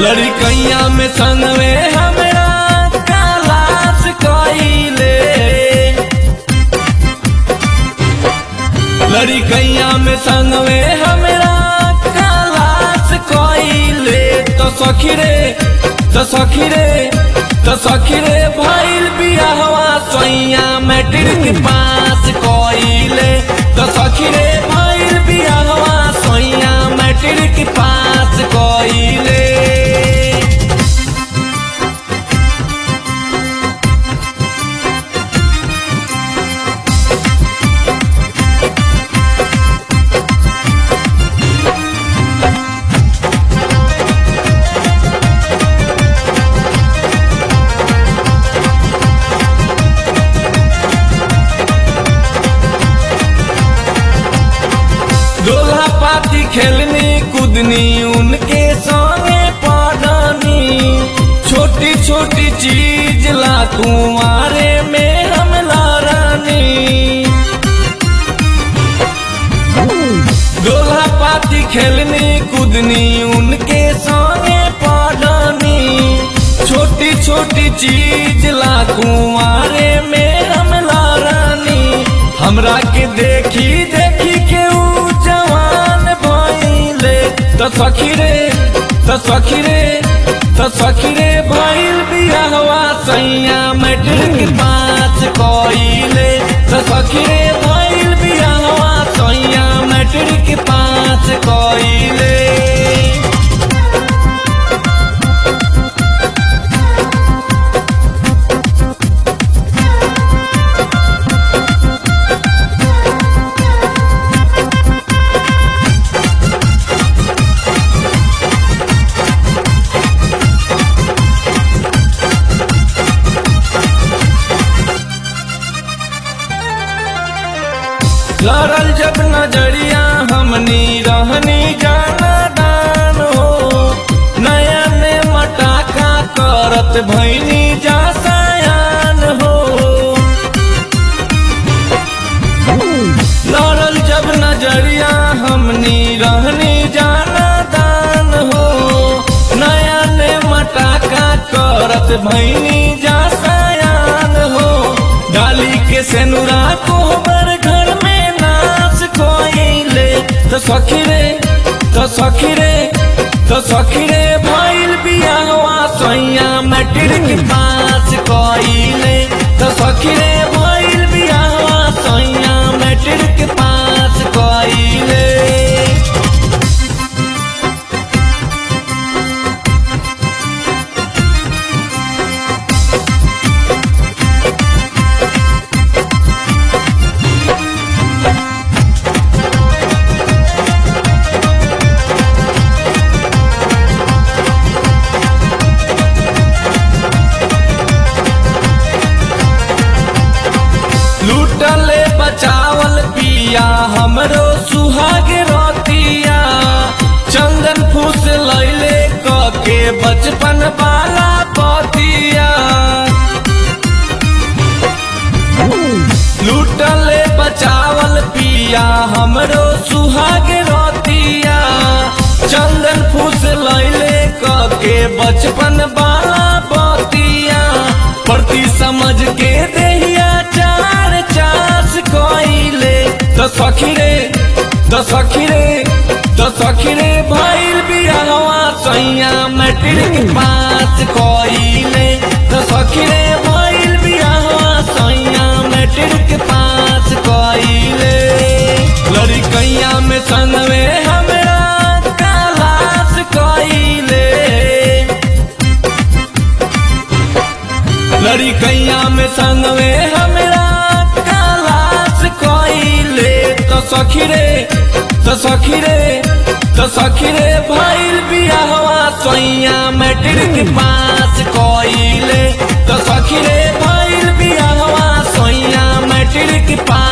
लड़कैया में संगवे हमरा कालास कइले लड़कैया में संगवे हमरा कालास कइले तो सखी रे तो सखी रे तो सखी रे भइल बियाहवा सैया मैट्रिक पास कइले तो सखी रे भइल बियाहवा सैया मैट्रिक पास कइले दोल्हा पाती खेलनी कूदनी उनके संगे पढ़नी छोटी छोटी चीज ला कुंवारे में हम लड़नी दोल्हा पाती खेलनी कूदनी उनके संगे पढ़नी छोटी छोटी चीज ला कुंवारे में हम लड़नी हमरा के देखी देखी के ऊ जवान भइले त सखी रे त सखी रे त सखी रे भइल बियाहवा सैया मैट्रिक पास कइले त सखी रे भइल बियाहवा सैया मैट्रिक पास कइले लड़ल जब नजरिया हमनी रहनी जाना दान हो नया ने मटाका करत भैनी जा सयान हो लड़ल जब नजरिया हमनी रहनी जाना दान हो नया ने मटाका करत भैनी जा सयान हो डाली के सेनुरा को हमर घर में नाच कोइले तो सखी रे तो सखी रे तो सखी रे भइल बियाहवा सैया मैट्रिक पास कइले तो सखी रे भइल बियाहवा सैया मैट्रिक पास कइले लूटले बचावल पिया हमरो सुहाग रोतिया चंदन फूस लैले क के बचपन वाला पतिया लूटले बचावल पिया हमरो सुहाग रोतिया चंदन फूस लैले क के बचपन वाला पतिया प्रति समझ के देहिया चार चास कोइले तो सखी रे तो सखी रे तो सखी रे भइल बियाहवा सैया मैट्रिक पास कोइले तो सखी रे भइल बियाहवा सैया मैट्रिक पास कोइले लड़कैया में संगवे हमरा कालास कोइले लड़कैया में संगवे हमरा कालास कइले तो सखी रे तो सखी रे तो सखी रे भइल बियाहवा सैया मैट्रिक पास कइले तो सखी रे भइल बियाहवा सैया मैट्रिक पास